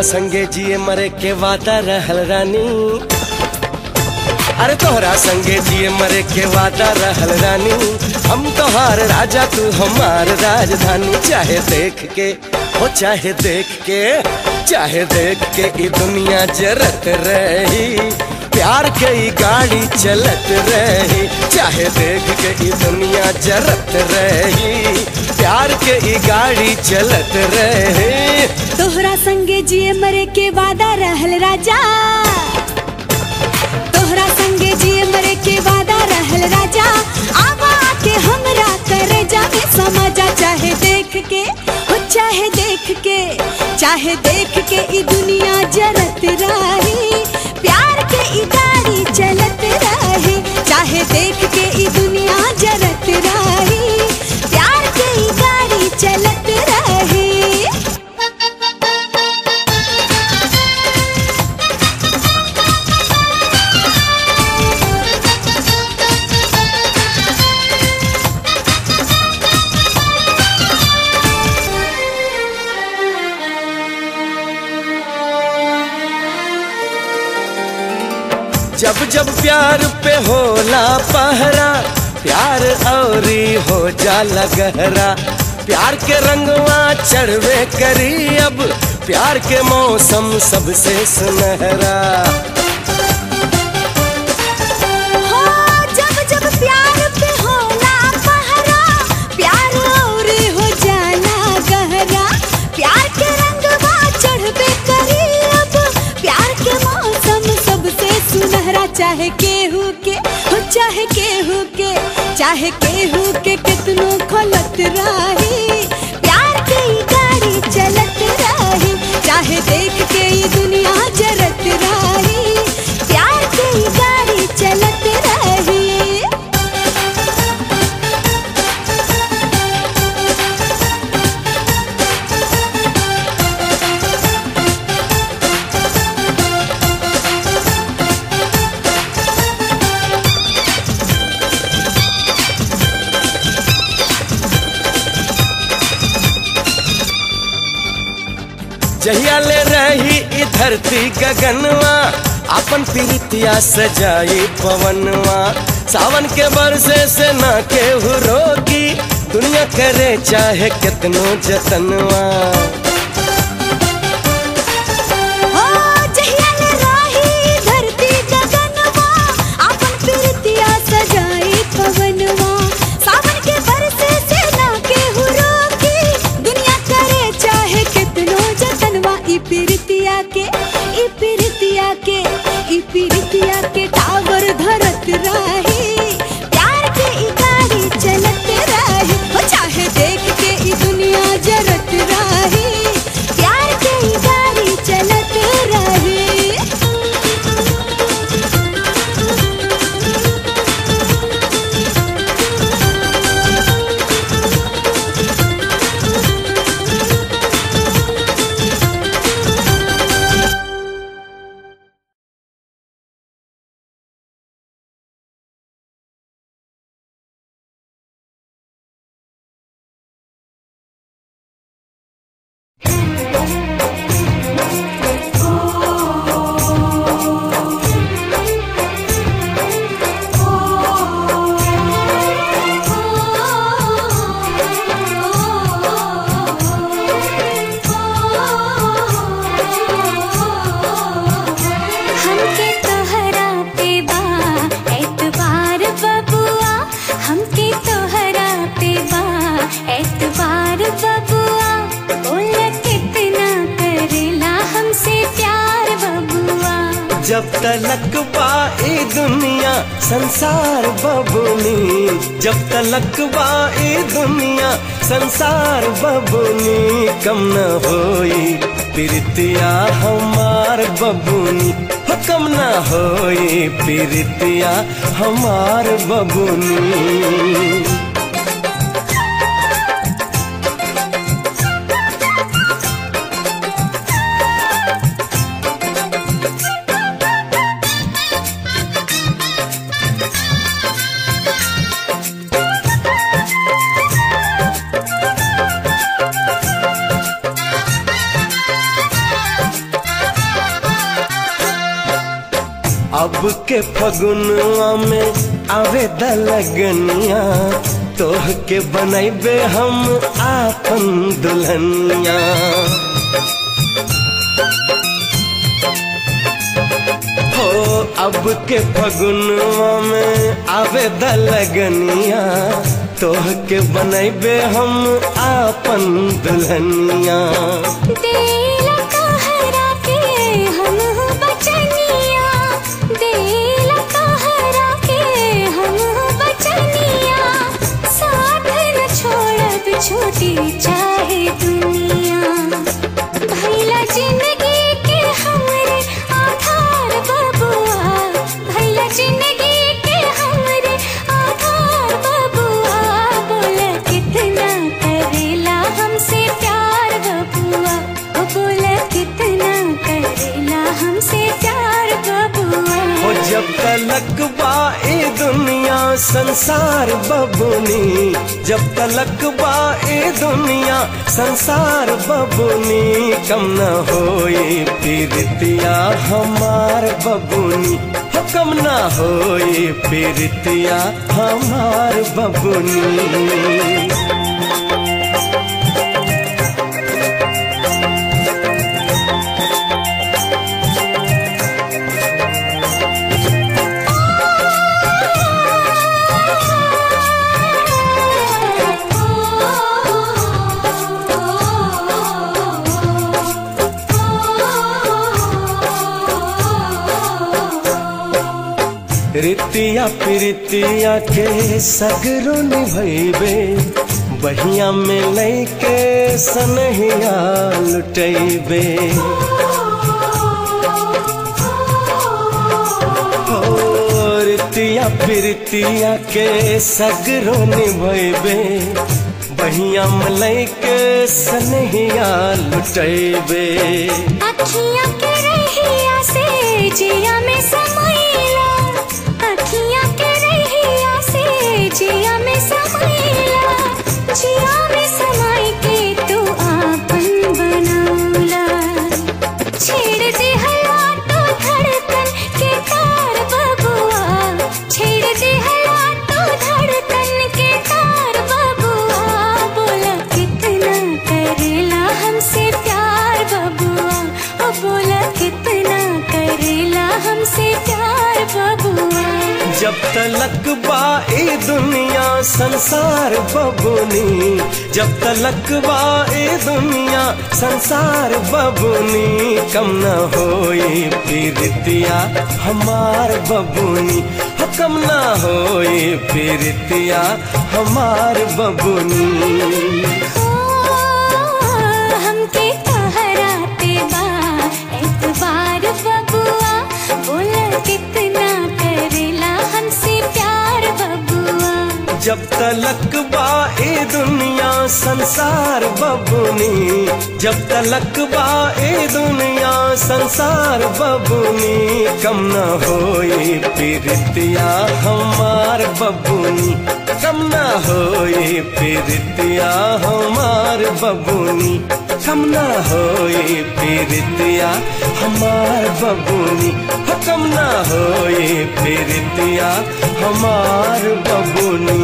संगे जिए मरे के वादा रहल रानी अरे तोहरा संगे जिए मरे के वादा रहल रानी हम तोहार राजा तू हमार राजधानी चाहे देख के हो चाहे देख के चाहे देख के ई दुनिया जरत रही प्यार के ई गाड़ी चलत रही चाहे देख के ई दुनिया जरत रही प्यार के ई गाड़ी चलत रही तोहरा संगे जिए मरे के वादा रहल राजा तोहरा संगे जिए मरे के वादा रहल राजा आवा के हमरा करे जावे समझा चाहे देख के हो चाहे देख के चाहे देख के ई दुनिया जरत रही प्यार के ई गाड़ी चलत रही चाहे देख के ई दुनिया जरत रही प्यार के ई गाड़ी चलत रही जब जब प्यार पे होला पहरा प्यार औरी हो जाला गहरा प्यार के रंगवा चढ़वे करी अब प्यार के मौसम सबसे सुनहरा हो जब जब प्यार पे होला पहरा प्यार और हो जाला गहरा प्यार के रंगवा चढ़बे करी अब प्यार के मौसम सबसे सुनहरा चाहे केहू के हो चाहे केहू के चाहे केहू के कितनो खलत रही प्यार के ई गाड़ी चलत रही चाहे देख के ई दुनिया जरत रही प्यार के ई गाड़ी चलत रही जहिया ले रही ई धरती गगनवा अपन प्रीतिया सजाई पवनवा सावन के बरसे से ना केहू रोकी दुनिया करे चाहे कितनो जतनवा हो जहिया ले राही धरती गगनवा आपन प्रीतिया सजाई पवनवा सावन के बरसे से ना केहू रोकी दुनिया करे चाहे कितनो जतनवा ई प्रीतिया के ई प्रीतिया के ई प्रीतिया के टावर धरत रही प्यार के ई गाड़ी चलत रही हो चाहे देख के ई दुनिया जरत रही प्यार के ई गाड़ी चलत रही हमके तोहरा पे बा एतबार बबुआ हमके तोहरा पे बा एतबार बबुआ बोल कितना करेला हमसे प्यार बबुआ जब तलक बा ई दुनिया संसार बबुनी जब तलक बा ई दुनिया संसार बबुनी कम न होई प्रीतिया हमार बबुनी हो कम न होई प्रीतिया हमार बबुनी के फगुनवा में आवे दलगनिया तोह के बनैबे हम आपन दुल्हनिया हो अब के फगुनवा में आवे दलगनिया तोह के बनैबे हम आपन दुल्हनिया देला कहरा के हम हो बचनिया देला कहरा के हम हो बचनिया साथ न छोड़ब छोटी चाहे दुनिया भैला जिंदगी के हमरे आधार बबुआ भैला जिंदगी के हमरे आधार बबुआ बोल कितना करेला हमसे प्यार बबुआ ओ बोल कितना करेला हमसे प्यार बबुआ हो जब तलक बा ए दुनिया संसार बबुनी जब तलक बा ए दुनिया संसार बबुनी कम न होई पीरतिया हमार बबुनी हो कम न होई पीरतिया हमार बबुनी रितिया प्रीतिया के सगरो निभैबे बहिया में लैके सनहिया लुटैबे हो रितिया प्रीतिया के सगरो निभैबे बहिया में लैके सनहिया लुटैबे अखियाँ के रहिया से जिया में समैला अखियाँ के रहिया से जिया में समैला जिया में समाई के तू आपन बनौला छेड़ दे हला तो धड़कन के तार बबुआ छेड़ दे हला तो धड़कन के तार बबुआ बोला कितना करेला हमसे प्यार बबुआ ओ बोला कितना करेला हमसे प्यार बबुआ जब तलक बा ए दुनिया संसार बबुनी जब तलक बा ए दुनिया संसार बबुनी कम न होई पीरतिया हमार बबुनी हो कम न होई पीरतिया हमार बबुनी हमके कहराते बा एतबार बबुआ बोला कितना करेला हमसे प्यार बबुआ जब तलक बा ए दुनिया संसार बबुनी जब तलक बा ए दुनिया संसार बबुनी कम न होई पीरतिया हमार बबुनी कम न होई पीरतिया हमार बबुनी कम न होई पीरतिया हमार बबुनी हो कम न होई पीरतिया हमार बबुनी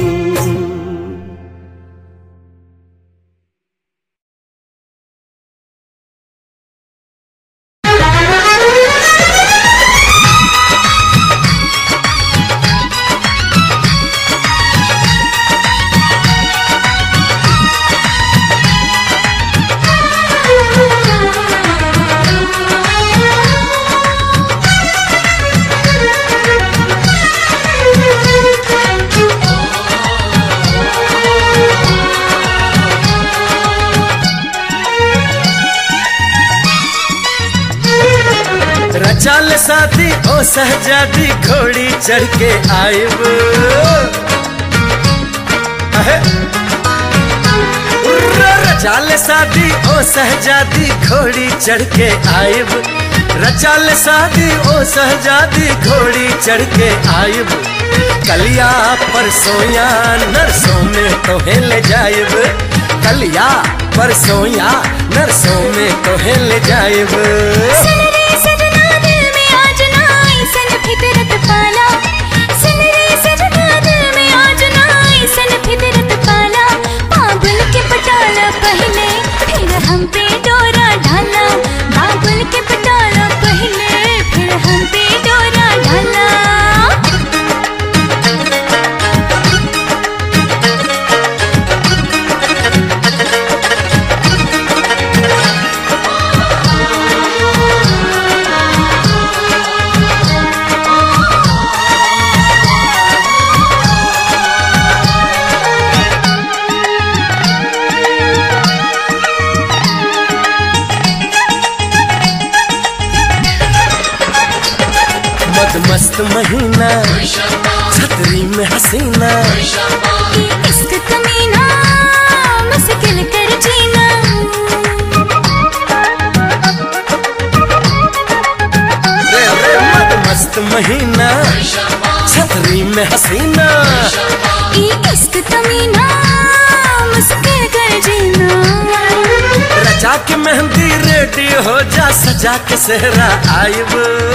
रचाल शादी ओ सहजादी घोड़ी चढ़ के आयब अहे। उर्रा, रचाल शादी ओ सहजादी घोड़ी चढ़ के आयब रचाल शादी ओ सहजादी घोड़ी चढ़ के आयब कलिया परसोया नरसों में तोहे ले जायब कलिया परसोया नरसों में तोहे ले जायब सुन रे सजना दिल में आज ना ऐसन महीना छतरी में हसीना ये इश्क कमीना मुश्किल कर जीना रे रे मत मस्त महीना छतरी में हसीना ये इश्क कमीना मुश्किल कर जीना रचा के मेहंदी रेडी हो जा सजा के सेहरा आयब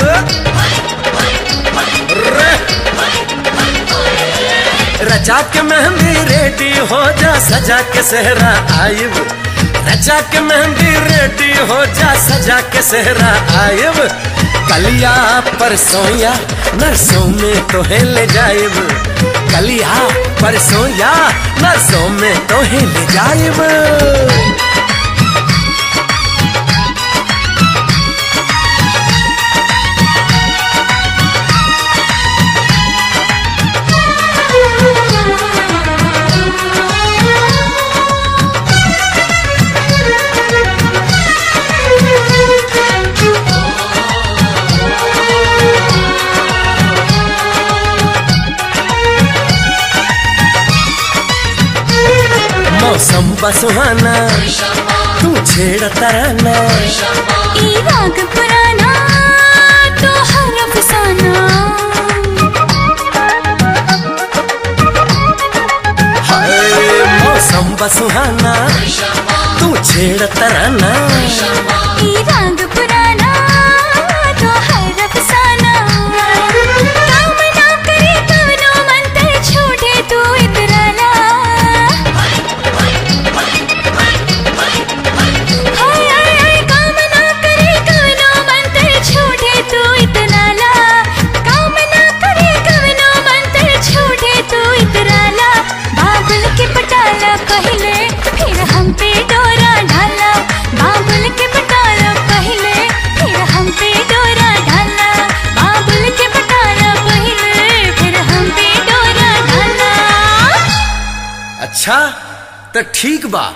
रे रचा के मेहंदी रेडी हो जा सजा के सेहरा आयब रचा के मेहंदी रेडी हो जा सजा के सेहरा आयब कलिया परसों या नरसों में तो है ले जायब कलिया परसों या नरसों में तो है ले जायब मौसम बसुहाना तू छेड़ तराना ये राग पुराना तो हर अफसाना हाय मौसम बसुहाना तू छेड़ तराना ये राग पुराना तो हर अफसाना काम ना करे कवनो मंत्र छोड़े तू इतराना हाय हाय हाय काम ना करे कवनो मंत्र छोड़े तू इतराना काम ना करे कवनो मंत्र छोड़े तू इतराना बाबुल के पटाला पहले फिर हम पे डोरा ढाला बाबुल के पटाला पहले फिर हम पे डोरा ढाला बाबुल के पटाला पहले फिर हम पे डोरा ढाला अच्छा तो ठीक बा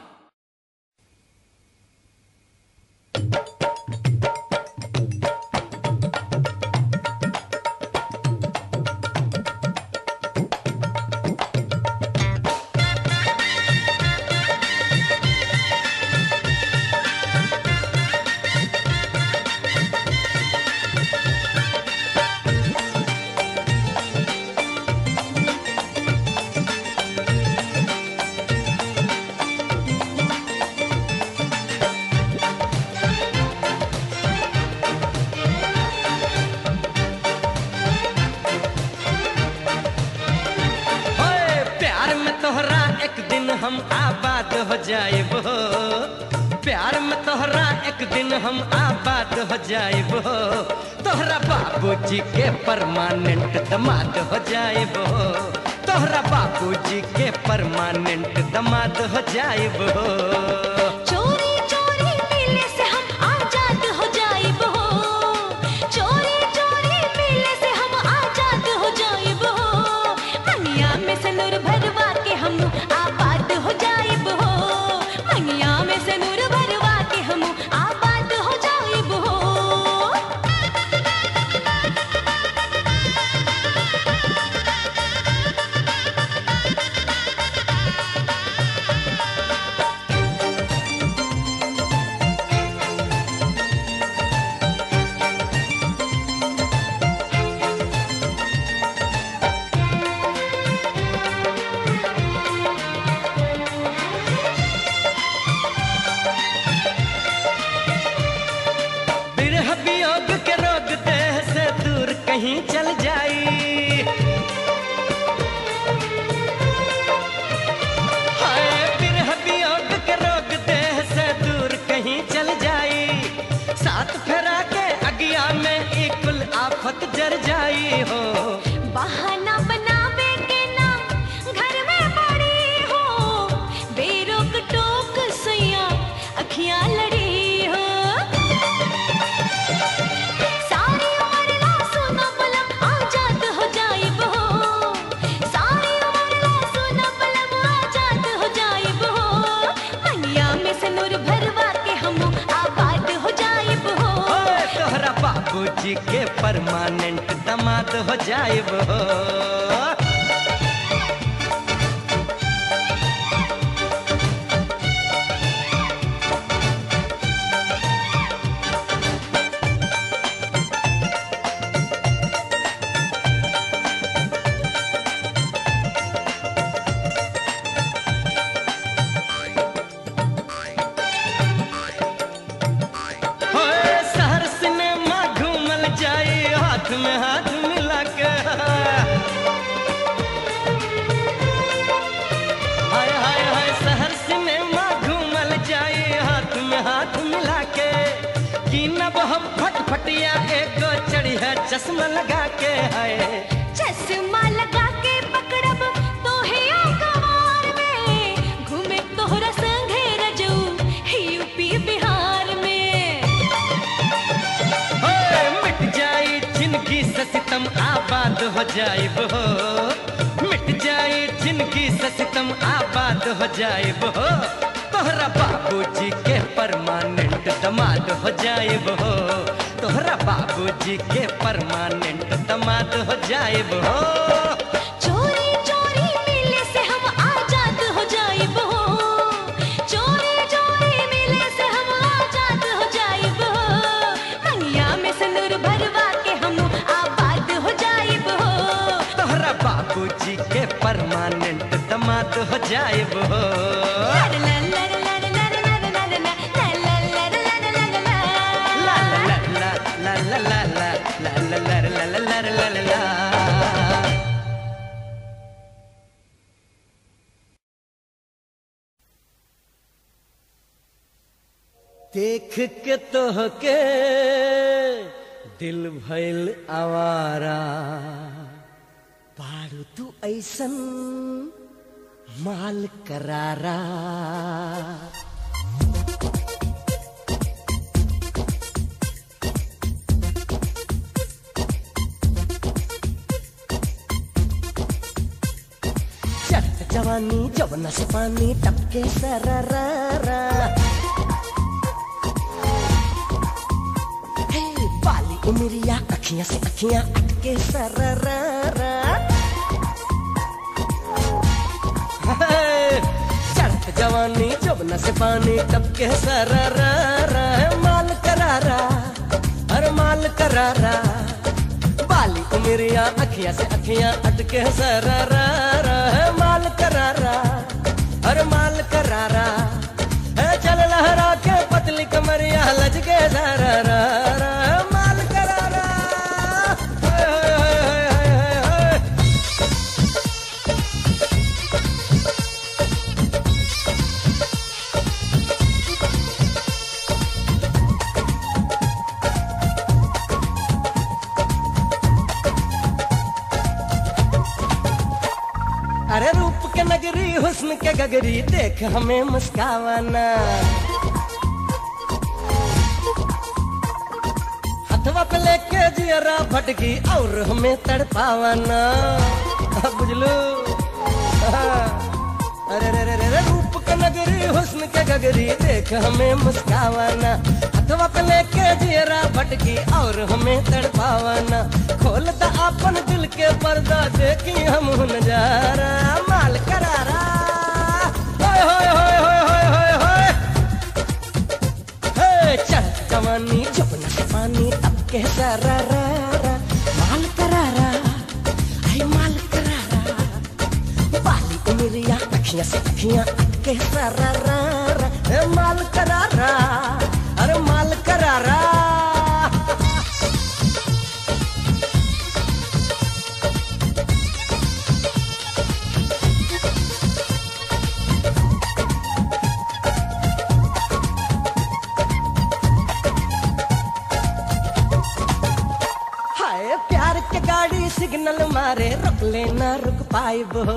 होए, प्यार में तोहरा एक दिन हम आबाद हो जाएब हो प्यार में तोहरा एक दिन हम आबाद हो जाएब हो तोहरा बाबूजी के परमानेंट दमाद हो जाएब हो तोहरा बाबूजी के परमानेंट दमाद हो जाएब हो चोरी चोरी मिलने से हम आजाद हो जाइब हो चोरी चोरी मिलने से हम आजाद हो जाइब हो मनिया में से नूर भरवा के हम आबाद हो जाइब हो मनिया में से नूर भरवा के हम आबाद हो जाइब हो बिरह वियोग के रोग देह से दूर कहीं चल जाई हाय बिरह वियोग के रोग देह से दूर कहीं चल जाई साथ फेरा के अगिया में एक कुल आफत जर जाई हो बहाना बनावे के नाम घर में पड़ी हो बेरोक टोक सैया अखियां लड़ी हो सारी उम्र ला सुना पलम आजाद हो जाइब हो सारी उम्र ला सुना पलम आजाद हो जाइब हो मनिया में से नूर भरवा के हम आबाद हो जाइब हो ओए, तोहरा बाबूजी के परमानेंट दमाद दमाद हो जाइब हो होए शहर सिनेमा घूमल जाई हाथ में हाथ मिला के हाय हाय हाय शहर सिनेमा घूमल जाई हाथ में हाथ मिला के की नब हम फटफटिया एगो चढ़ी है चश्मा लगा के हाय चश्मा लगा के पकड़ब तोहे कवार में घूमे तोहरा संगे रजऊ यूपी बिहार में होए मिट जाई जिनकी से सितम आबाद हो जाइब हो मिट जाई जिनकी से सितम आबाद हो जाइब हो तोहरा बाबूजी के परमानेंट दमाद हो जाइब हो तोहरा बाबूजी के परमानेंट दमाद हो जाइब हो चोरी चोरी मिले से हम आजाद हो जाइब हो चोरी चोरी मिले से हम आजाद हो जाइब हो मंगिया में सिंदूर भरवा के हम आबाद हो जाइब हो तोहरा बाबूजी के परमानेंट दमाद हो जाइब हो लर लर लर लर लर लर लर लर लर लर लर लर लर La la la la la la la la la la la la la la la la देख के तोहके दिल भइल आवारा पारू तू ऐसन माल करारा चट जवानी जवना से पानी टपके सररा हे बाली उमरिया अखियां से अखियां अटके सररा चढ़त जवानी जवना से पानी टपके सररा माल करारा हर माल करारा बाली उमरिया अखियां से अखियां अटके सररा माल करारा हर माल करारा है चल लहरा के पतली कमरिया लज के जरा माल करारा हाय, हाय, हाय, हाय, हाय, हाय। अरे रूप के नगरी हुस्न के गगरी देख हमें मुस्कावाना हथवा पे लेके जियरा भटकी और हमें तड़पावाना बुझलू अरे रे रे रे रे रूप के नगरी हुस्न के गगरी देख हमें मुस्कावाना हथवा पे लेके जियरा भटकी और हमें तड़पावाना खोल द अपन दिल के पर्दा देखी हम नजारा माल करारा होय होय होय होय होय होय होय हे चल जवानी जपना से पानी अब के सरा रा रा माल करारा आई माल करारा बाली उमरिया अखियां से अखियां अटके सरा रा रा ए माल करारा अरे माल करारा हाय प्यार के गाड़ी सिग्नल मारे रुक लेना रुक पाइब हो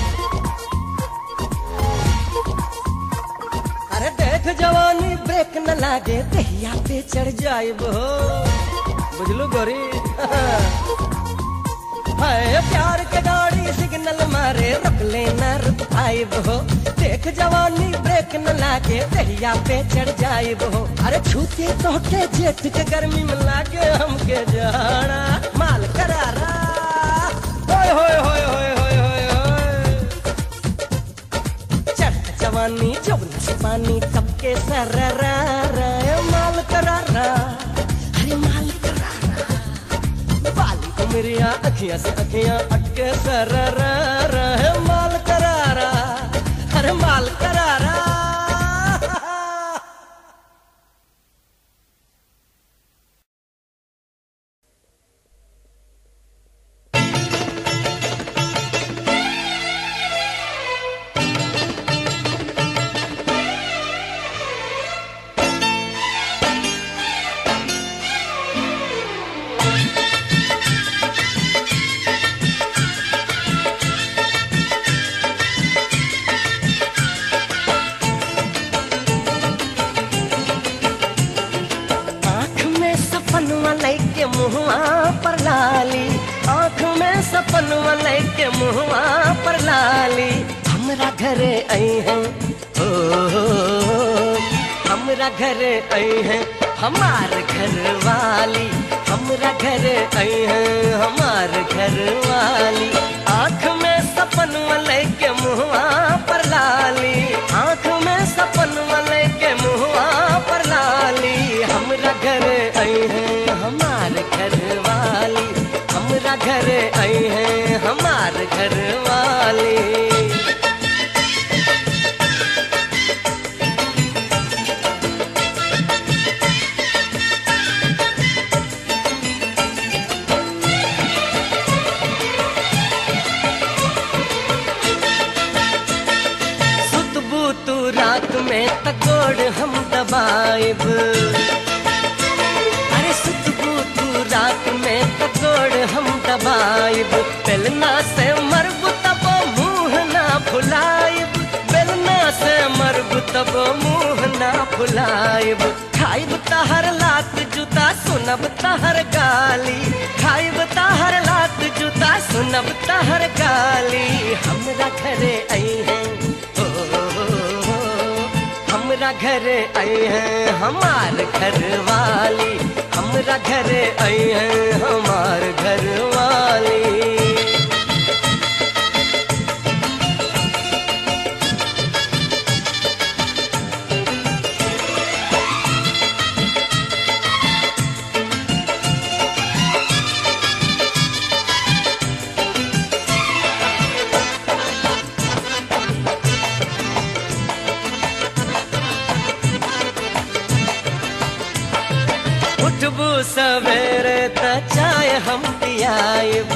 अरे देख जवानी ब्रेक न लागे दहिया पे चढ़ जाइब हो बुझलू गोरी है प्यार के गाड़ी सिग्नल मारे रुक लेना रुक आइब हो देख जवानी ब्रेक न लागे दहिया पे चढ़ जाइब हो अरे छूते तो के जेठ के गर्मी में लागे हमके जाना माल करारा होय होय होय होय होय होय होय चढ़ जवानी जौन से पानी सबके सररा माल करारा अरे माल करारा बाली उमरिया अखियां से अखियां अटके सररा रहे माल करारा अरे माल करारा आँख में सपनवा लेके मुहवा पर लाली आँख में सपनवा लेके मुहवा पर लाली हमरा घरे आई हैं ओ हो, हो, हमरा घरे आई हैं हमार घर वाली हमरा घरे आई हैं हमार घर वाली आँख में सपनवा लेके मुहवा पर लाली आँख में सपनवा लेके मुहवा पर लाली हमरा घरे आई हैं हमार घर वाली हमरा घरे आई हैं हमार घर वाली सुतबू तू रात में तकोड़ हम दबाइब अरे सुतबू तू रात में तकोड़ हम दबाइब बेलना से मरब तब मुंह ना फुलाइब बेलना से मरब तब मुंह ना फुलाइब खाइब तहर लात जूता सुनब तहर गाली खाइब तहर लात जूता सुनब तहर गाली हमरा घरे आई हैं ओ, ओ, ओ, ओ, हमरा घरे आई हैं हमार घर वाली हमरा घरे आई हैं हमार घर वाली उठबू सवेरे त चाय हम पियाइब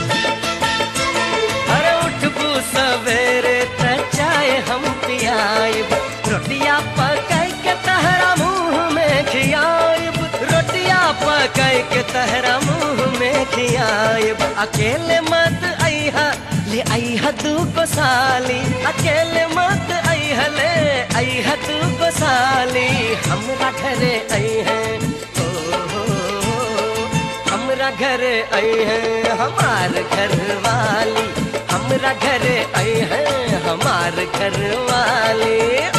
अरे उठबू सवेरे त चाय हम पियाइब रोटिया पकाई के तहरा मुंह में खियाइब रोटिया पकाई के तहरा मुंह में खियाइब अकेले मत अइहा ले अइहा दू को साली अकेले मत अइहा ले अइहा दू को साली हमरा घरे आई हैं ओ, हो, हो, हमरा घरे आई हैं हमार घर वाली हमरा घरे आई हैं हमार घर वाली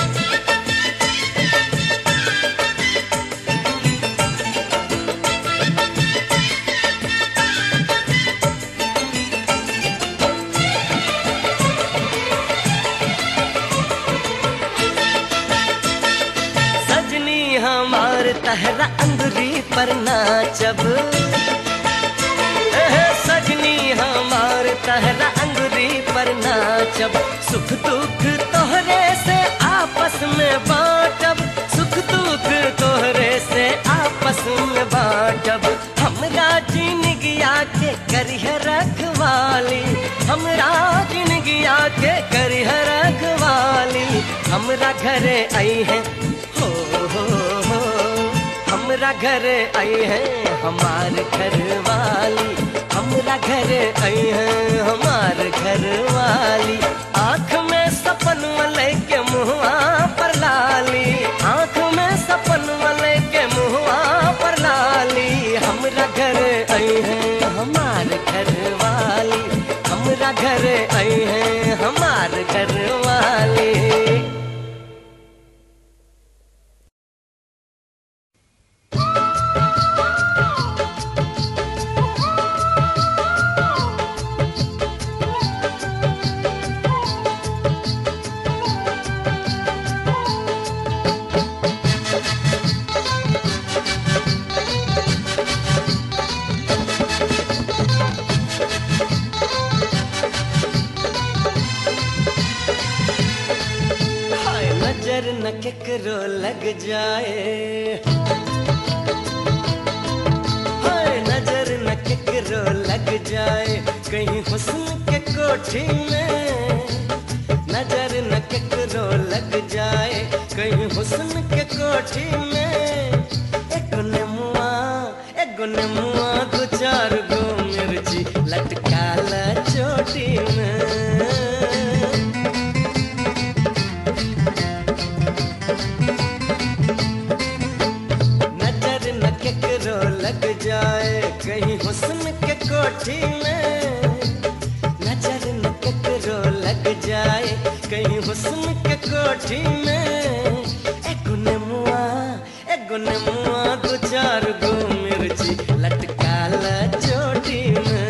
सजनी हमार तहरा अंगुरी पर नाचब एह, सजनी हमार तहरा अंगुरी पर नाचब सुख दुख तोहरे से आपस में बांटब सुख दुख तोहरे से आपस में बांटब हमरा जिनगिया के करिह रखवाली हमरा जिनगिया के करिह रखवाली हमरा घरे आई है हो हो हो हमरा घरे आई है हमार घर वाली हमरा घरे आई है हमार घर वाली आँख में सपन वाले के मुहवा पर लाली आँख में सपन वाले के मुहवा पर लाली हमरा घरे आई है हमार घर वाली नजर न केकरो लग जाए हाय नजर न केकरो लग जाए कहीं हुस्न के कोठी में नजर न केकरो लग जाए कहीं हुस्न के कोठी में एक नेमुआ एक नेमुआ दो चार गो मिर्ची लटकाला चोटी में नजर न केकरो लग जाए कहीं हुस्न के कोठी में नजर न केकरो लग जाए कहीं हुस्न के कोठी में एक नेमुआ एक नेमुआ दो चार गो मिर्ची लटकाला चोटी में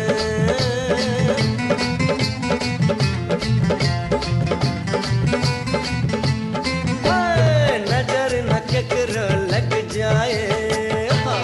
हाय, नजर न केकरो लग जाए हाँ।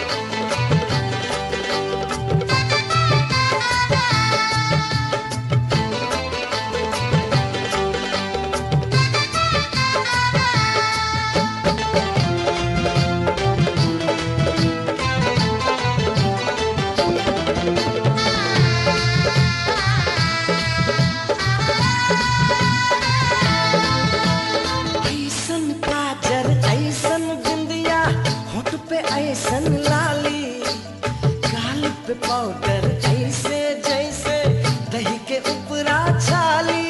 ऐसन काजर ऐसन बिंदिया होठ पे ऐसन लाली गाल पे पाउडर ऐसे जैसे दही के ऊपरा छाली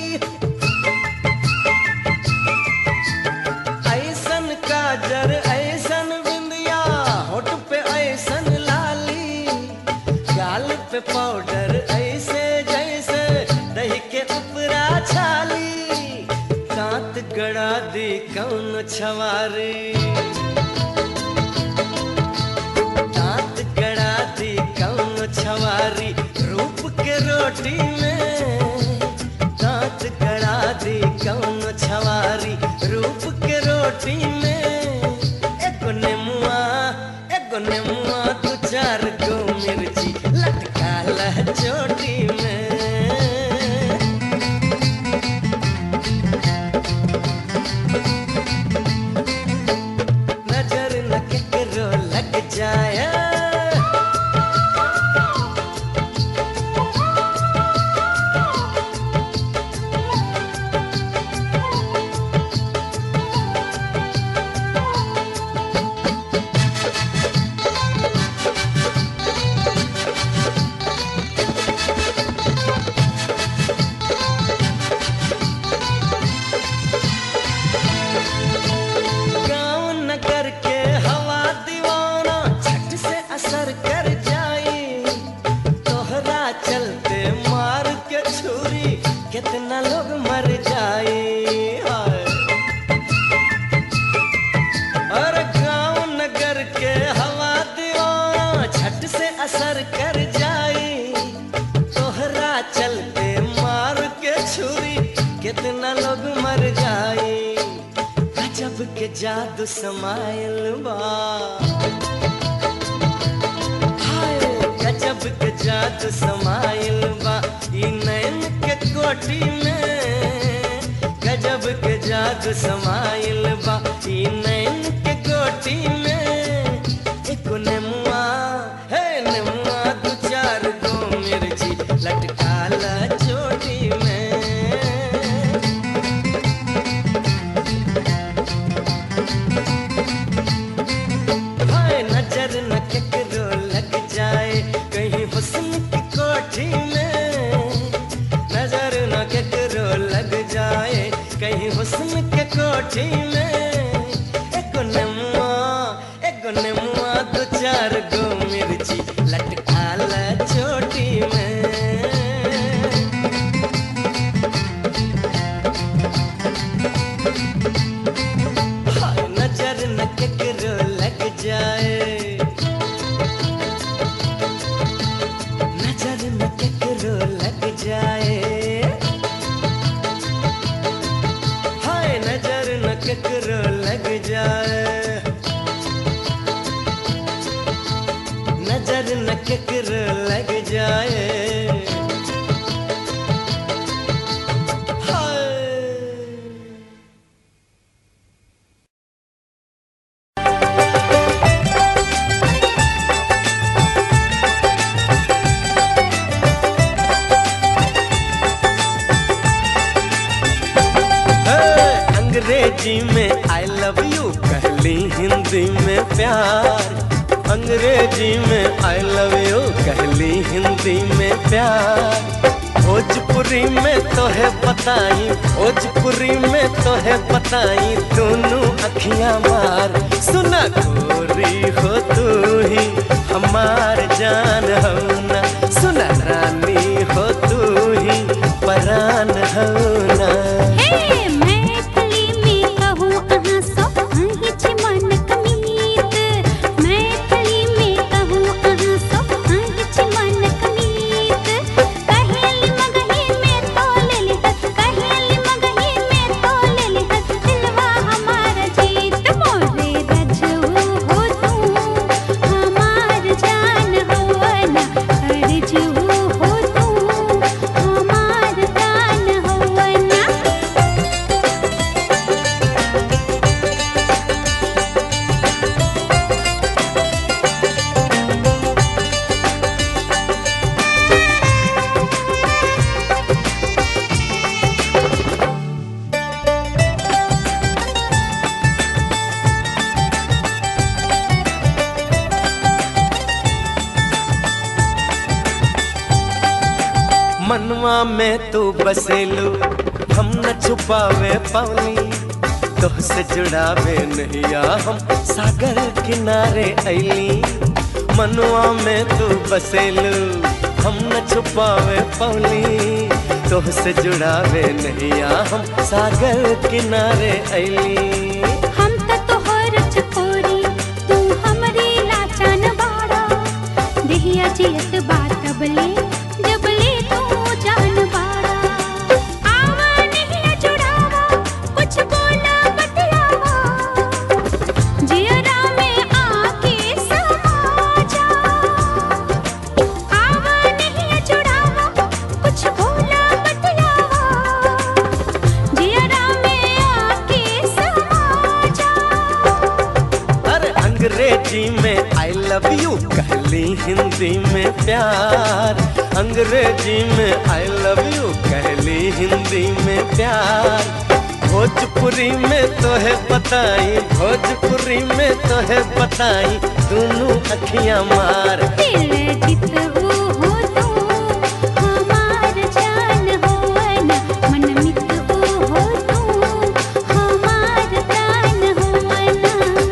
ऐसन काजर ऐसन बिंदिया होठ पे ऐसन लाली गाल पे पाउडर ऐसे जैसे दही के ऊपरा छाली दांत गड़ा दी कौन छवारी दांत गड़ा दी कौन छवारी रूप के रोटी में दांत गड़ा दी कौन छवारी रूप के रोटी में एक नेमुआ एक नेमुआ दो चार गो मिर्ची लटकाला चोटी में नजर न केकरो लग जाए गांव नगर के हवा दीवाना झट से असर कर जाई तोहरा चलते मार के छुरी कितना लोग मर जाए हाय और गांव नगर के हवा दीवाना झट से असर कर जाई तोहरा चलते मार के छुरी कितना लोग मर जाए गजब के जादू समायल बा हाय गजब के जादू समायल बा ई नैन के कोठी में गजब के जादू समायल बा ई नैन के कोठी में एक नेमुआ हे नेमुआ दो चार गो मिर्ची लटकाला चोटी में हाय नजर न केकरो लग जाए कहीं हुस्न की कोठी में नजर न केकरो लग जाए कहीं हुस्न के कोठी में एक नेमुआ एक नेमुआ दो चार गो मिर्ची लटकाला चोटी में हाय नजर न केकरो लग जाए नजर न केकरो लग जाए हाय नजर न केकरो लग जाए नजर न केकरो लग जाए हाय अंग्रेजी में आई लव यू कहली हिंदी में प्यार अंग्रेजी में आई लव यू कहली हिंदी में प्यार भोजपुरी में तो है बताई भोजपुरी में तो है बताई दोनों अखियां मार सुना गोरी हो तू ही हमार जान हो ना सुना रानी हो तू ही परान हो ना हे मैथिली में कहूँ अहाँ सब अहीं छी मन कमीत मैथिली में कहूँ अहाँ सब अहीं छी मन कमीत कहेली मगही में तोल लिहत कहेली मगही में तोल लिहत दिलवा हमार जीत मोरे रजऊ हो तू हमार जान होवना अर्जू हो तू हमार दान होवना मनवा में तू बसेलू हम न छुपावे पवनी तोहसे जुड़ावे नैया हम सागर किनारे ऐली मनवा में तू बसेलू हम न छुपावे पवनी तोहसे जुड़ावे नैया हम सागर किनारे ऐली हम त तोहर चकोरी तू हमरी लाचान बाड़ा देहिया जियत बात बले जबले तू जान बाड़ा आवा नहीं जुड़ावा कुछ बोला बतलावा जियरा में आके समा जा आवा नहीं जुड़ावा कुछ बोला बतलावा जियरा में आके समा जा अरे अंग्रेजी में आई लव यू कहली हिंदी में प्यार अंग्रेजी में आई लव यू कहली हिंदी में प्यार भोजपुरी में तो है बताई भोजपुरी में तो है बताई दोनों अखियां मार दिल जितहु हो तू हमार जान होवना मन मितहु हो तू हमार दान होवना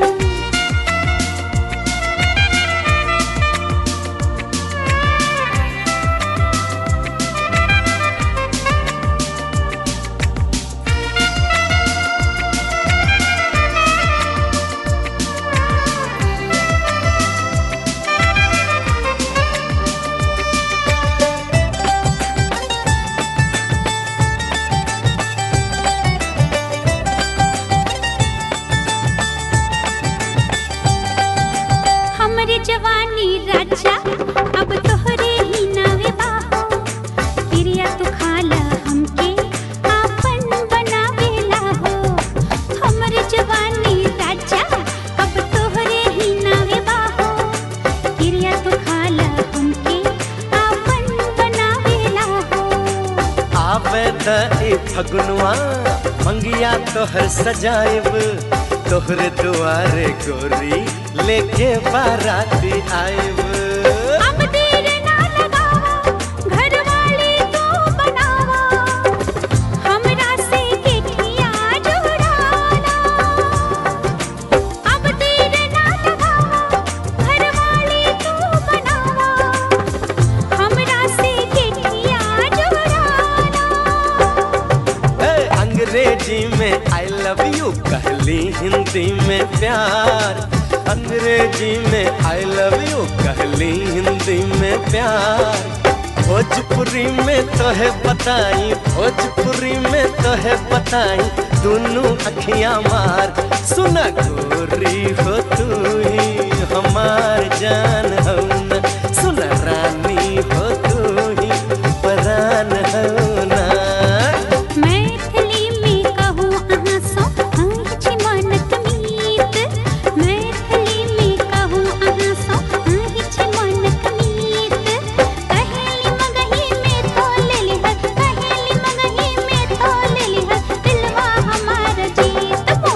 हमरे जवानी राजा अब तोहरे ही नावे बाहो क्रिया तू खाला हमके आपन बनावेला हो हमरे जवानी राजा अब तोहरे ही नावे बाहो क्रिया तू खाला हमके आपन बनावेला हो आवे त ए फगुनवा मंगिया तोहर सजाएब तोहरे दुआरे गोरी लेके बाराती आएब अब देर ना लगावा घर वाले तू बनावा हमरा से केठिया जोड़ाना अब देर ना लगावा घर वाले तू बनावा हमरा से केठिया जोड़ाना ए, अंग्रेजी में आई लव यू कहली हिंदी में प्यार अंग्रेजी में आई लव यू कहली हिंदी में प्यार भोजपुरी में तो है बताई भोजपुरी में तो है बताई दोनों अखियां मार सुना गोरी हो तू ही हमार जान हो ना सुना रानी हो तू ही परान हो ना मैथिली में कहूँ अहाँ सो अहाँ छी मन कमीत मैथिली में कहूँ अहाँ सो अहाँ छी मन कमीत कहेली मगही में तोल लिहत कहेली मगही में तोल लिहत दिलवा हमार जीत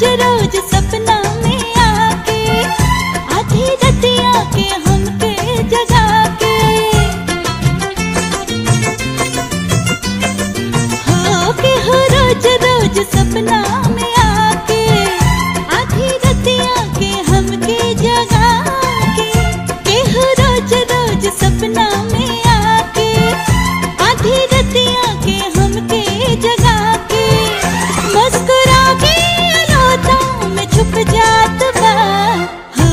रोज सपना में आके आधी रतिया के हमके जगा के हो के हो रोज रोज सपना में आके आधी रतिया के हमके जगा के के हो रोज रोज सपना में आके आधी रतिया के हमके जगा के मुस्कुरा के अनोता में छुप जात बा हो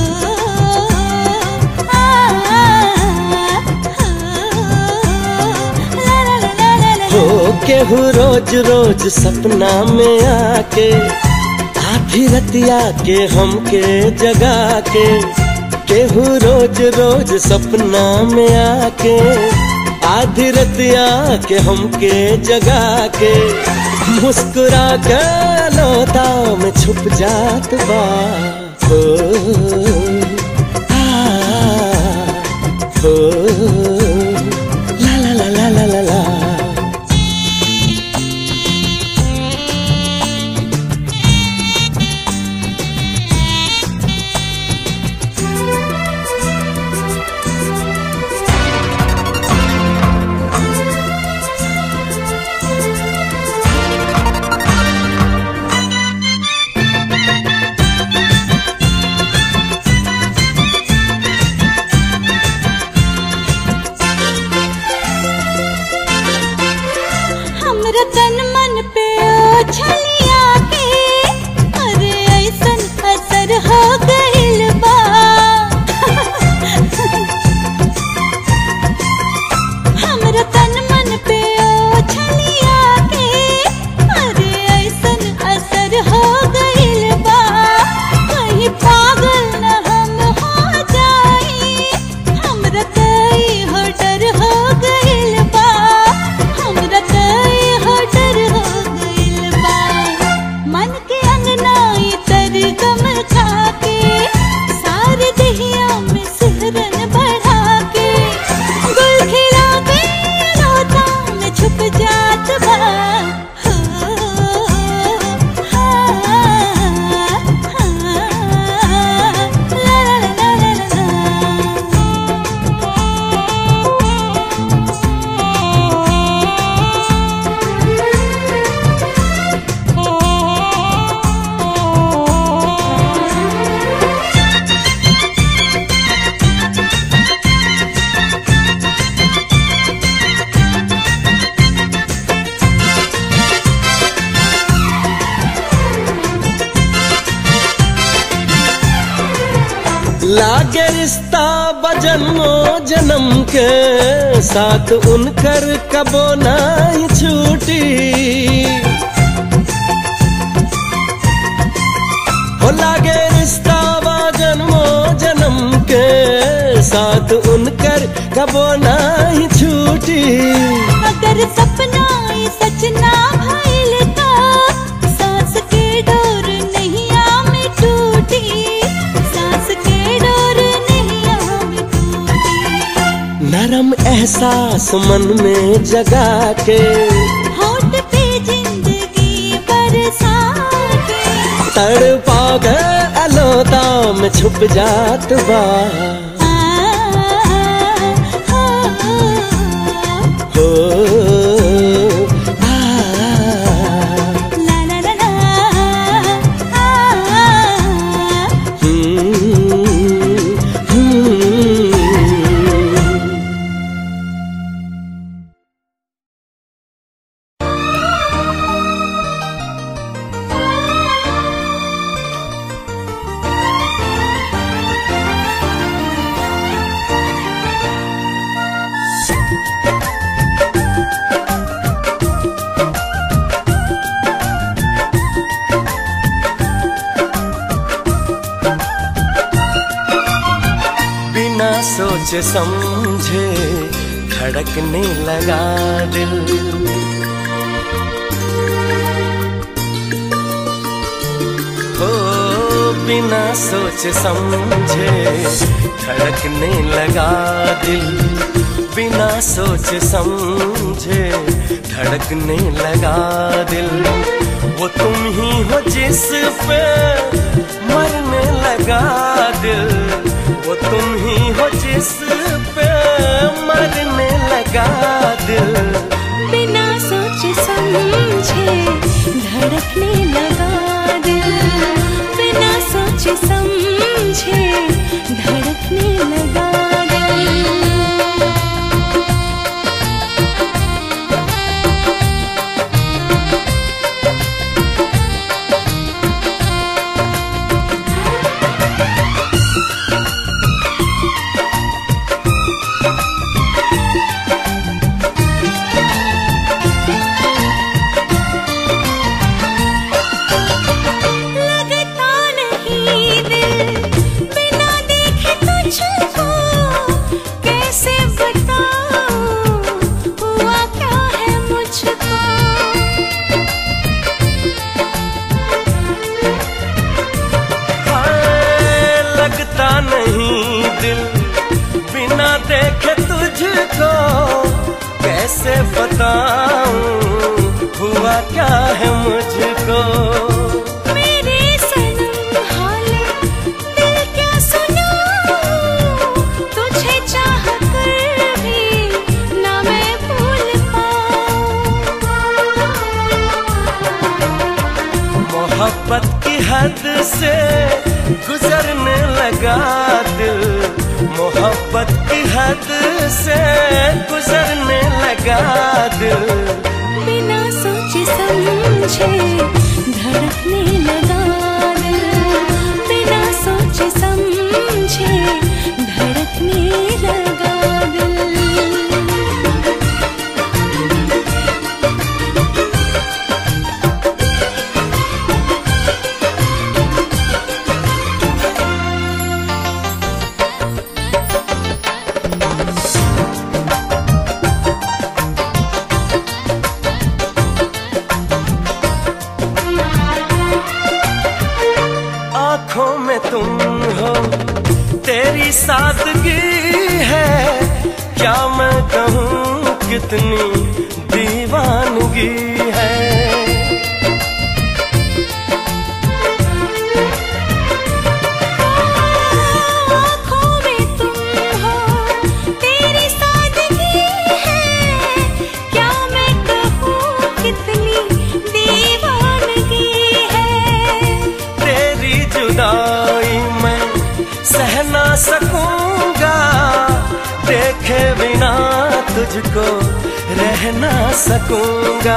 आ, हो, ला ला ला ला ला ला हो केहू रोज रोज सपना में आके आधी रतिया के हमके जगा के केहू रोज रोज सपना में आके आधी रतिया के हमके जगा के मुस्कुरा के लोता में छुप जात बा हो आ, हो ला ला ला ला ला ला ला हमरा तन मन पे ओछलिया के अरे ऐसन असर हो गइल बा हमरा तन मन पे ओछलिया के अरे ऐसन असर हो गइल बा कहीं पागल न हम हो जाई हमरा तई हो डर हो गइल बा हमरा तई हो डर हो गइल बा मन के अंगनाई तर गम खा के सारे दहिया में सिहरन बढ़ा के गुल खिला के रोता में छुप जात बा हो, हा, हा, ला, ला, ला, ला, ला, लागे रिश्ता बजन्मो जन्म के साथ उनकर कबो नहीं छूटी हो लागे रिश्ता बजन्मो जन्म के साथ उनकर कबो नहीं छूटी अगर सपना ये सच ना भइल त सांस के डोर नैया में टूटी सांस के डोर नैया में टूटी नरम एहसास मन में जगा के होठ पे जिंदगी बरसा के तड़पा गए अलोता में छुप जात बा आ, हो, हो आ, ला ला ला ला, आ, हम्म, हम्म। बिना सोचे समझे धड़कने लगा दिल हो बिना सोचे समझे धड़कने लगा दिल बिना सोचे समझे धड़कने लगा दिल वो तुम ही हो जिस पे मरने लगा दिल वो तुम ही हो जिस पे मरने लगा दिल बिना सोच समझे धड़कने लगा दिल बिना सोच समझे धड़कने लगा दिल लगता नहीं दिल बिना देखे तुझको कैसे बताऊं हुआ क्या है मुझको हाय, लगता नहीं दिल बिना देखे तुझको कैसे बताऊं हुआ क्या है मुझको मेरे सनम हाले दिल क्या सुनाऊं तुझे चाह कर भी ना मैं भूल पाऊं मोहब्बत की हद से गुजरने लगा दिल मोहब्बत की हद से गुजरने लगा दिल बिना सोचे समझे धड़कने लगा दिल बिना सोचे समझे धड़कने लगा दिल आंखों में तुम हो तेरी सादगी है क्या मैं कहूँ कितनी दीवानगी है आँखों में तुम हो तेरी सादगी है क्या मैं कहूँ कितनी दीवानगी है तेरी जुदाई मैं सह ना सकूंगा देखे बिना तुझको रह ना सकूंगा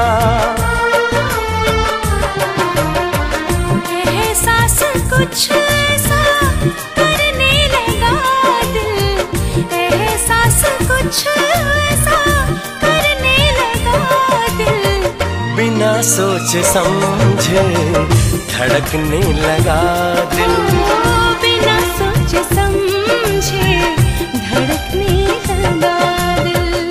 एहसास कुछ ऐसा करने लगा दिल एहसास कुछ ऐसा करने लगा दिल बिना सोच समझे धड़कने लगा दिल बिना सोच समझे धड़कने लगा दिल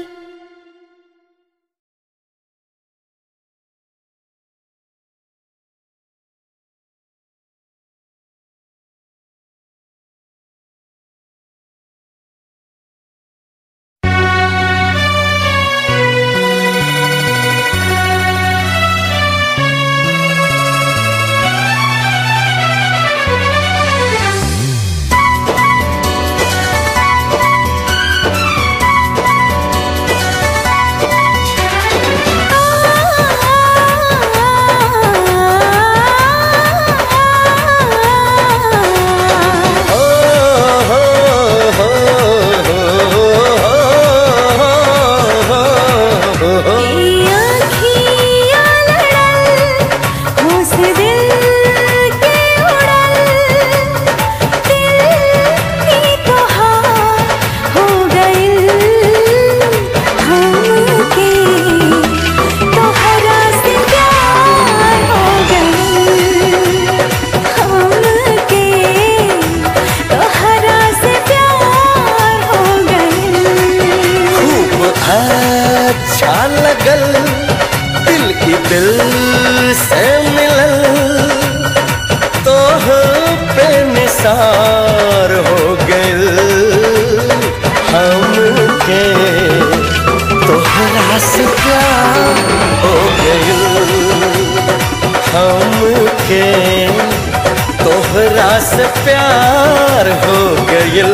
ओ, हो, हो, हो, हो, हो, हो, हो। खूब अच्छा लगल दिल की दिल से मिलल तो पे निसार हो गइल हमके तोहरा से प्यार हो गइल हम से प्यार हो गइल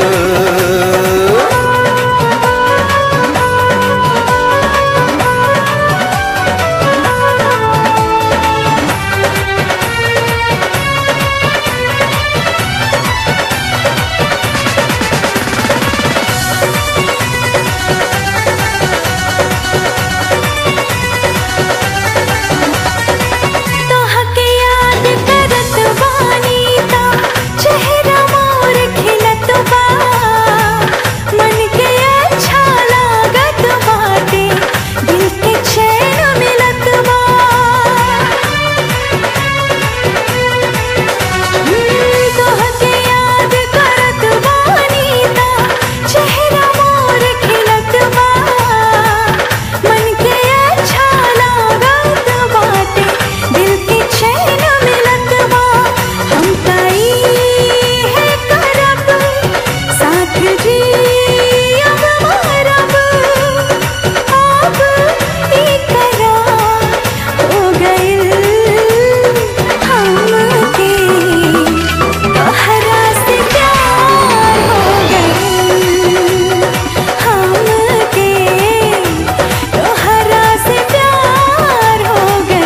तोहके याद करत बानी ता चेहरा मोर खिलत बा मन के अच्छा लागत बाटे दिल के चैन मिलत बा तोहके याद करत बानी ता चेहरा मोर खिलत बा मन के अच्छा लागत बाटे दिल के चैन मिलत बा हम कई है करब साथ जी अब मरब अब ई करार हो गइल हमके तोहरा से प्यार हो गइल हमके तोहरा से प्यार हो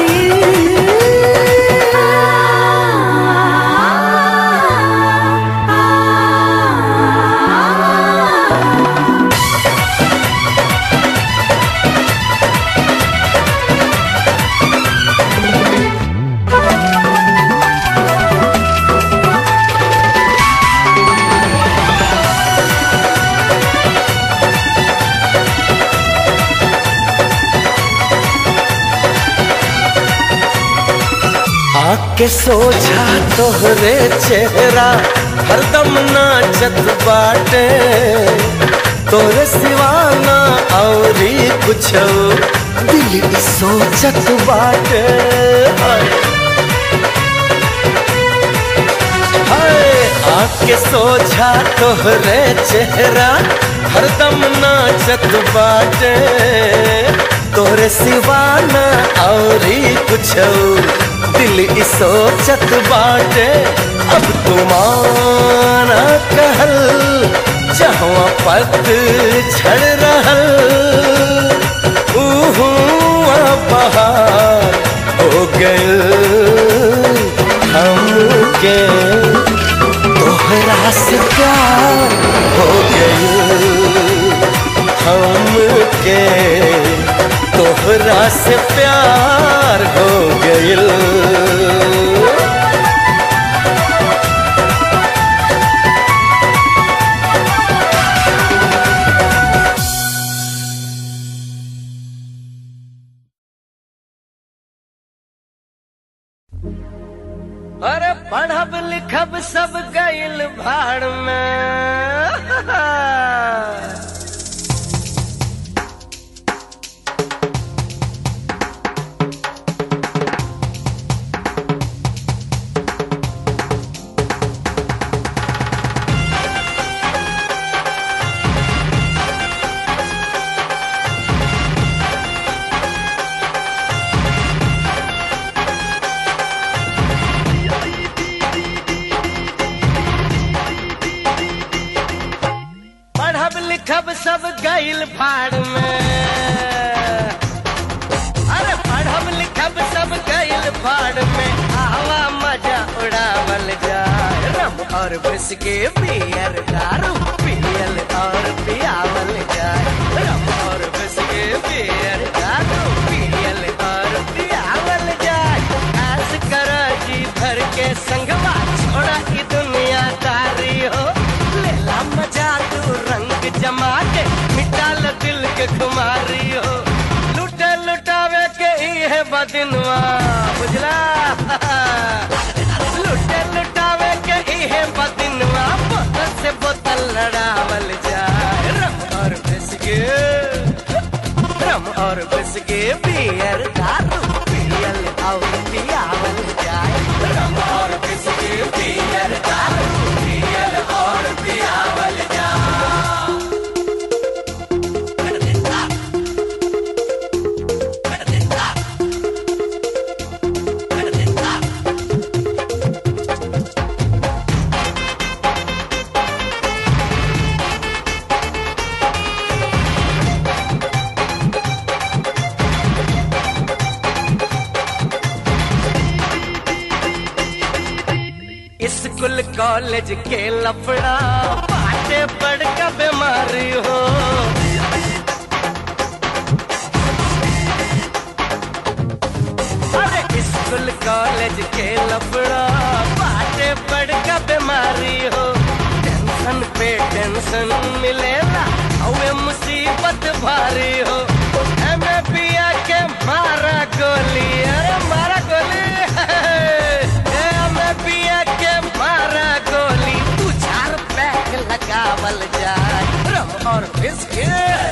गइल आके सोझा तोहरे चेहरा हरदम नाचत बाटे तोरे सिवाना औरी कुछ दिल ई सोचत बाटे हाय। हाय आके सोझा तोहरे चेहरा हरदम नाचत बाटे तोरे सिवाना औरी कुछ दिल ई सोचत बाटे अब तुमाना कहल जहाँ पत झड़ रहल ऊहू बहार हो गइल हमके तोहरा से प्यार हो गइल हमके तोहरा से प्यार हो गइल अरे पढ़ब लिखब सब गइल भाड़ में पढ़ब लिखब सब गइल भाड़ में अरे पढ़ब लिखब सब गइल भाड़ में आवा मजा उड़ावल जाए रम और बिस्के पियर दारू पियल और पियावल जाए रम और बिस्के पियर दारू पियल और पियावल जाए ऐस कर जी भर के संगवा छोड़ा ई दुनिया तारी हो लेला मजा तू रंग जमा के मिटा ल दिल के खुमारी हो लुटे लुटावे के ही है बदिनवा बुझला लुटे लुटावे के ही है बदिनवा बोतल से बोतल लड़ावल जाए रम और बिस्के रम और बिस्के बियर दारू पियल और पियावल जाए रम और बिस्के बियर दारू पियल और पियावल जाए स्कूल कॉलेज के लफड़ा बाटे बड़का बीमारी हो अरे स्कूल कॉलेज के लफड़ा बाटे बड़का बीमारी हो टेंशन पे टेंशन मिलेला और मुसीबत भारी हो एमे पिया के मारा गोली अरे मारा गोली एमे पिया के मारा गोली तू चार पैक लगावल जाए रम और बिस्किट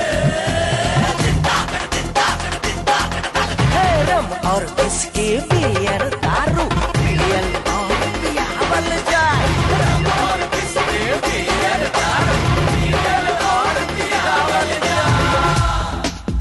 है रम और इसके बियर दारू पियल और पियावल जाए रम और इसके बियर दारू पियल और पियावल जाए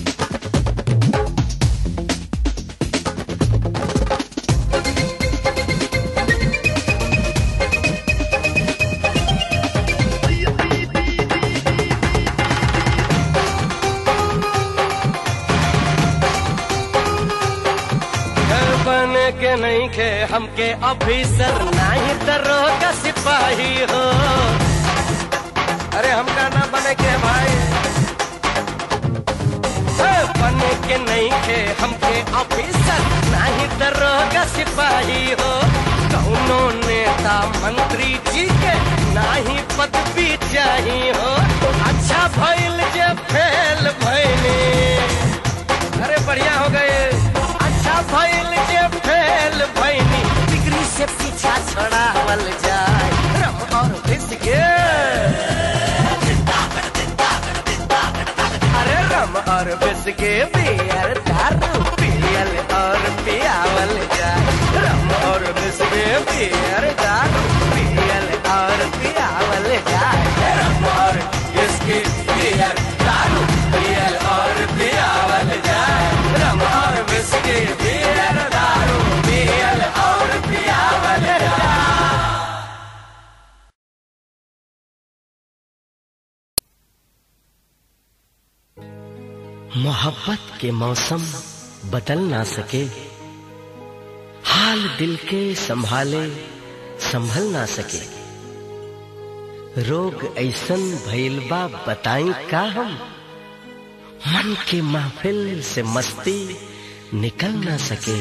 बन के नहीं खे हमके ऑफिसर नहीं दरोगा सिपाही हो अरे हमका ना बने के भाई ए, बन के नहीं खे हमके ऑफिसर नहीं दरोगा सिपाही हो कौनो नेता मंत्री जी के नाही पदवी चाहिए हो अच्छा भइल जे फेल भइले अरे बढ़िया हो गए अच्छा भइल जे फेल भइनी डिग्री से पीछा छड़ावल जाए रम और बिस्के अरे रम और बिस्के बियर दारू पियल और पियावल जाए रम और बिस्के बियर दारू पियल और पियावल जाए रम और बिस्के बियर दारू पियल और पियावल जाए रम और बिस्के बियर दारू पियल और पियावल जाए मोहब्बत के मौसम बदल ना सके हाल दिल के संभाले संभल ना सके रोग ऐसन भइल बा बताई का हम मन के महफिल से मस्ती निकल ना सके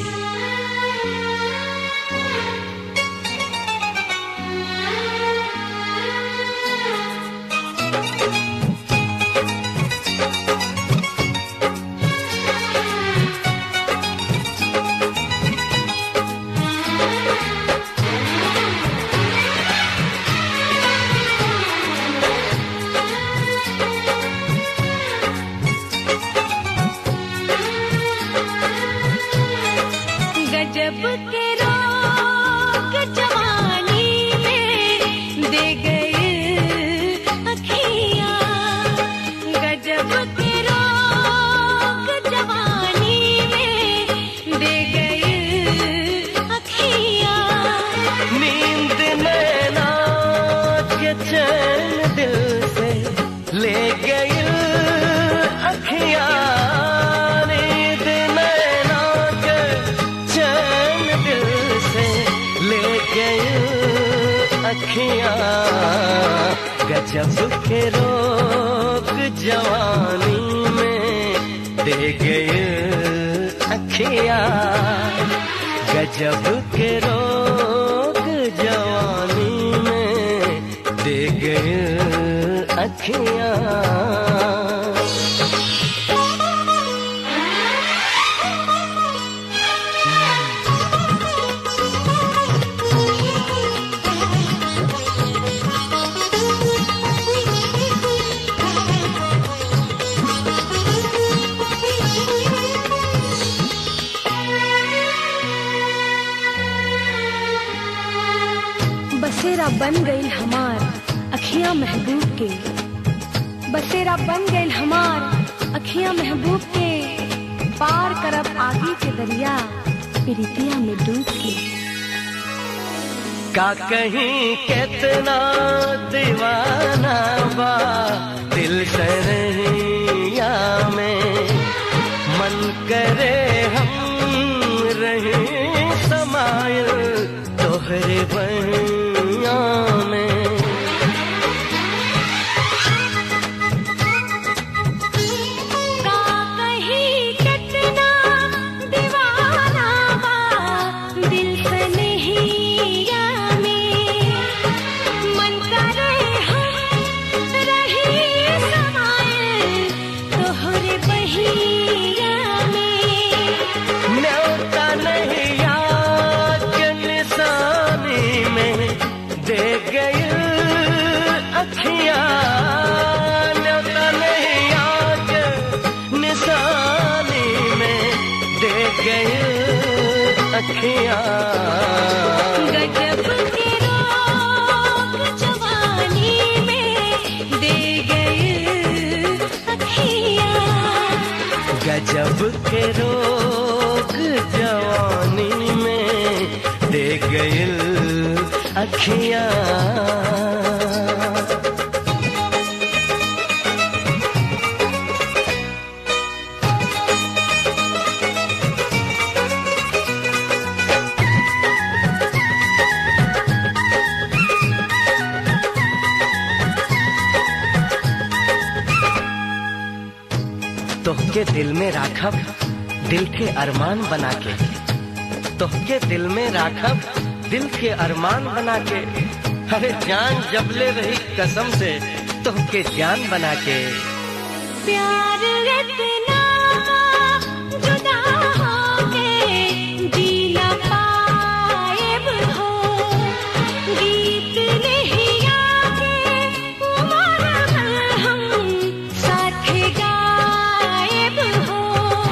गजब के रोग जवानी में दे गए अखियाँ गजब के रोग जवानी में दे गए अखियाँ नींद नैना के चैन दिल से ले गई अखियां नींद नैना के चैन दिल से ले गई अखियां गजब के रोग जवानी में दे गई अखियां गजब के रोग जवानी में दे गए अखियां बसेरा बन गई हमार अखियां महबूब के बसेरा बन गई हमार अखियां महबूब के पार करब आगे के दरिया प्रीतिया में डूब के का कहीं कितना दीवाना बा दिल सरहिया में मन करे हम रहे समायल तोहरे बहिया अखियां गजब के रोग जवानी में दे गए अखियाँ गजब के रोग जवानी में दे गइल अखियां तोहके दिल में राखब दिल के अरमान बना के तोहके दिल में राखब दिल के अरमान बना के अरे जान जबले रही कसम से तोहके जान बना के प्यार इतना जुदा होके जीना पाएब हो गीत नहीं आके उम्र भर हम साथ गाएब हो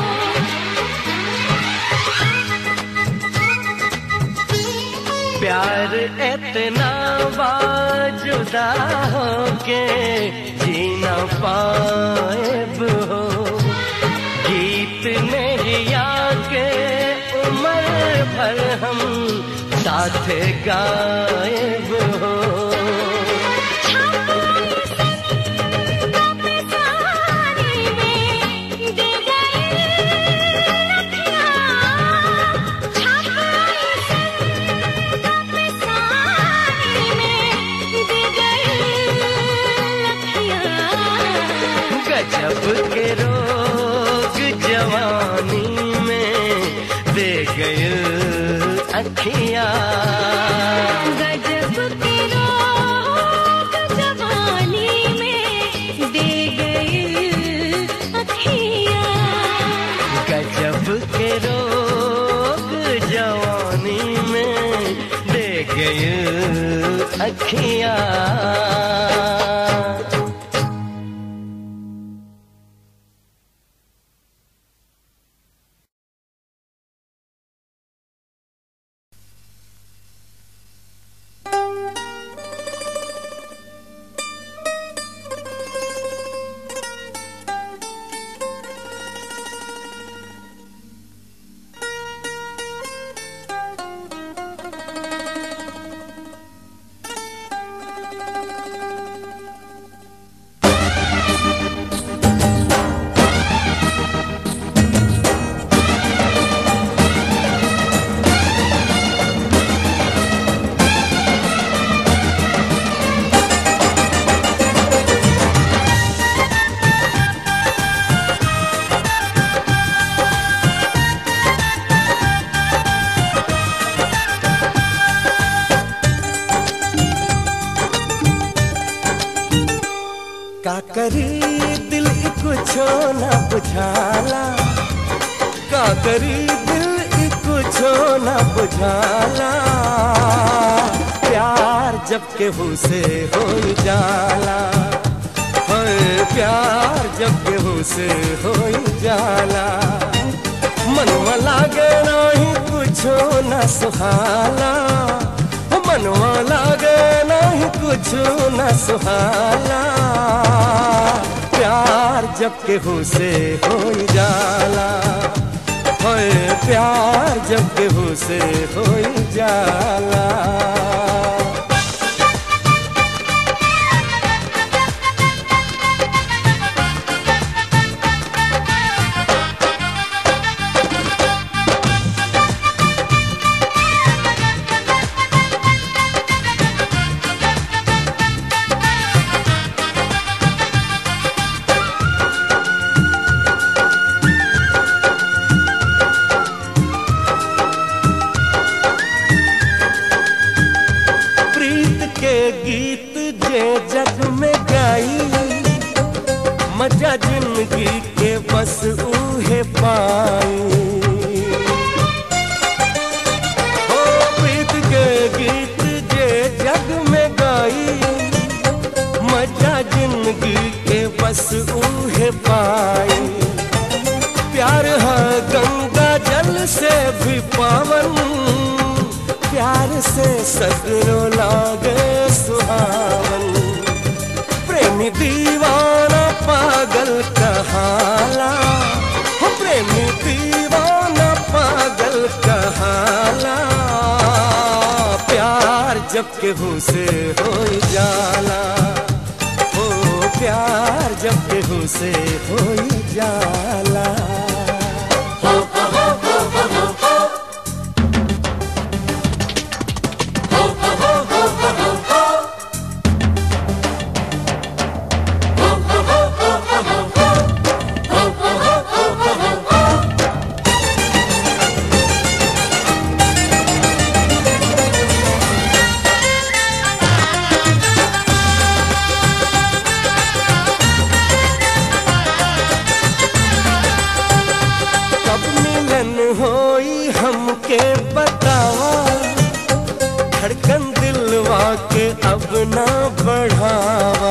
प्यार इतना बाजुदा होके जीना पाएब हो गीत नहीं आके उम्र भर हम साथ गाएब हो गजब के रोग जवानी में दे गए अखियां गजब के रोग जवानी में दे गए अखियाँ गजब के रोग जवानी में दे गए अखियां का करी दिल कुछो न बुझाला का करी दिल कुछो न बुझाला प्यार जब केहू से हो जाला होए प्यार जब केहू से हो जाला मनवा लागे नहीं कुछो न सुहाला हो मनवा लागे नहीं कुछो न सुहाला प्यार जब केहू से हो जाला होए प्यार जब केहू से हो जाला प्रीत के गीत जे जग में गाई मजा जिंदगी के बस उहे पाई हो प्रीत के गीत जे जग में गाई मजा जिंदगी के बस उहे पाई प्यार है गंगा जल से भी पा सावन प्यार से सगरो लागे सुहावन प्रेमी दीवाना पागल कहाला हो प्रेमी दीवाना पागल कहाला प्यार जब केहू से हो जाला हो प्यार जब केहू से हो जाला कब मिलन होई हमके बतावा धड़कन दिलवा के अब ना बढ़ावा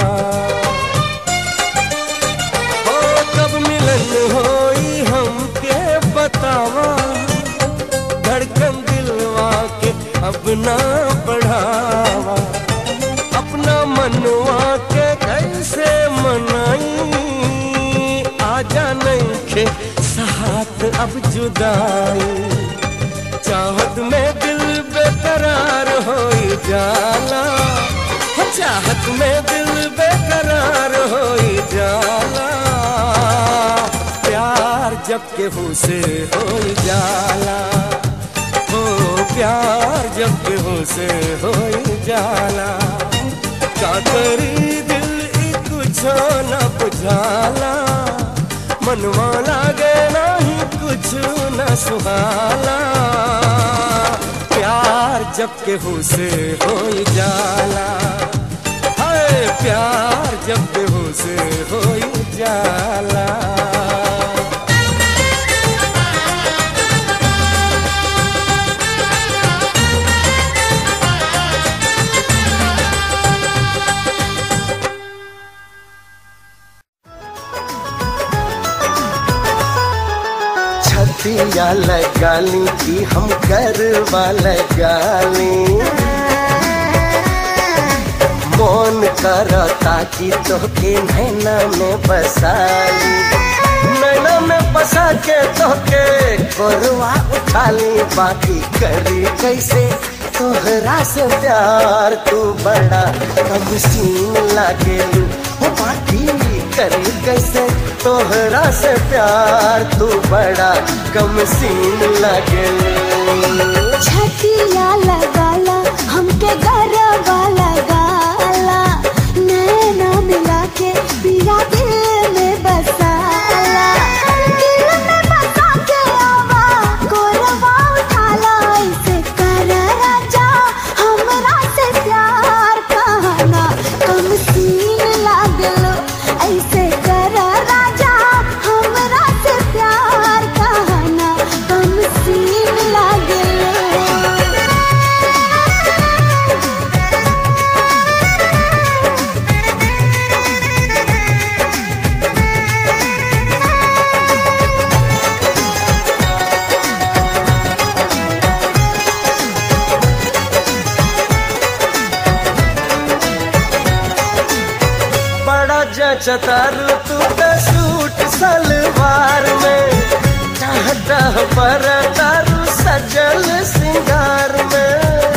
हो कब मिलन होई हमके बतावा धड़कन दिलवा के अब ना बढ़ावा अपना मनवा के कैसे मनाई आजा नहीं खे साथ अब जुदाई चाहत में दिल बेकरार हो जाला हो चाहत में दिल बेकरार हो जाला प्यार जब केहू से हो जाला हो प्यार जब केहू से हो जाला का करी दिल ई कुछो न बुझाला मनवा लागे नहीं कुछ न सुहाला प्यार जब केहू से हो जाला हाय प्यार जब केहू से हो जाला छतिया लगाली की हम करवा लगाली मोन करता कि तोके नैना में बसाली नैना में बसा के तोके कोरवा उठाली बाकी करी कैसे तोहरा से प्यार तू बड़ा कम सीन लागेलू हो बाकी करी कैसे तोहरा से प्यार तू बड़ा कम सीन लागेलू छतिया लगाला हमके गरबा लगाला नैना मिला के पिया दिल में बसाला दिल में बसा के आवा कोरवा उठाला ऐसे कर राजा हमरा से प्यार कहना कम सीन लागलो ऐसे कर राजा हमरा से प्यार कहना कम सीन लागलो बड़ा जचतारू तू तो सूट सलवार में चाहता पर तारू सजल सिंगार में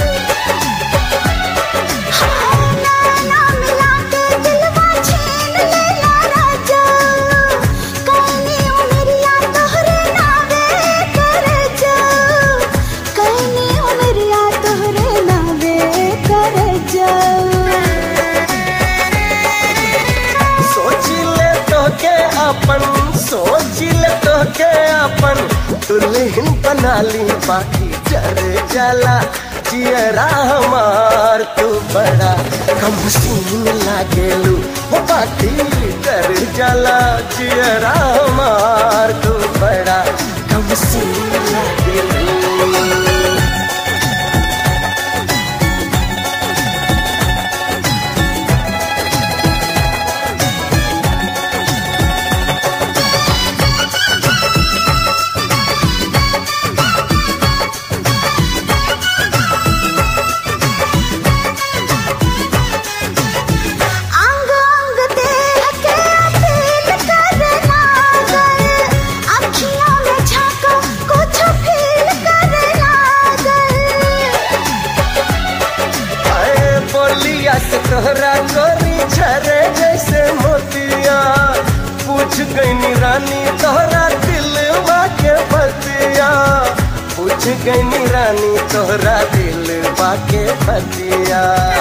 ना मिला के दिलवा छीन लेला राजा कइनी उमरिया तोहरे नावे कर जा कइनी उमरिया तोहरे नावे कर जा सोच ले तो के अपन सोच ले तो के अपन दुल्हन बना ली बाकी डर जाला जियरा हमार तू बड़ा कम सीन लागेलू हो बाकी डर जाला जियरा हमार तू बड़ा कम सीन लागेलू तोहरा गोरी झरे जैसे मोतिया पूछ गई रानी तोहरा दिलवा के बतिया पूछ गई रानी तोहरा दिलवा के बतिया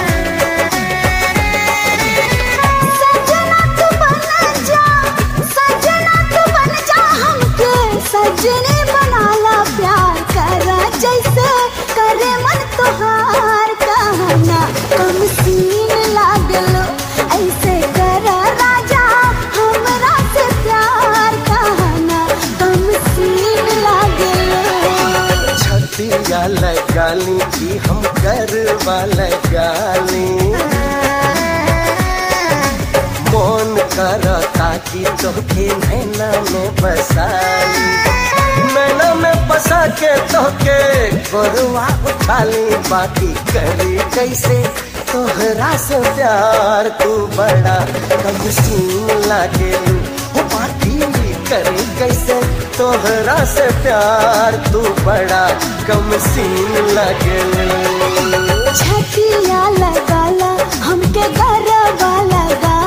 सजना तू बन जा सजना तू बन जा हमके सजने बनाला प्यार करा जैसे करे मन तुहार कहना कम सीन लागलो ऐसे करा राजा हमरा से प्यार कहना कम सीन लागलो छतिया लगाली की हम करवा लगाली मन करता कि तोके नैना में बसाली नैना में बसा के तोके गोरवा उठाली बाकी करी कैसे तोहरा से प्यार तू बड़ा कम सीन लागेलू हो बाकी करी कैसे तोहरा से प्यार तू बड़ा कम सीन लगेलू छतिया लगाला हमके गरबा लगा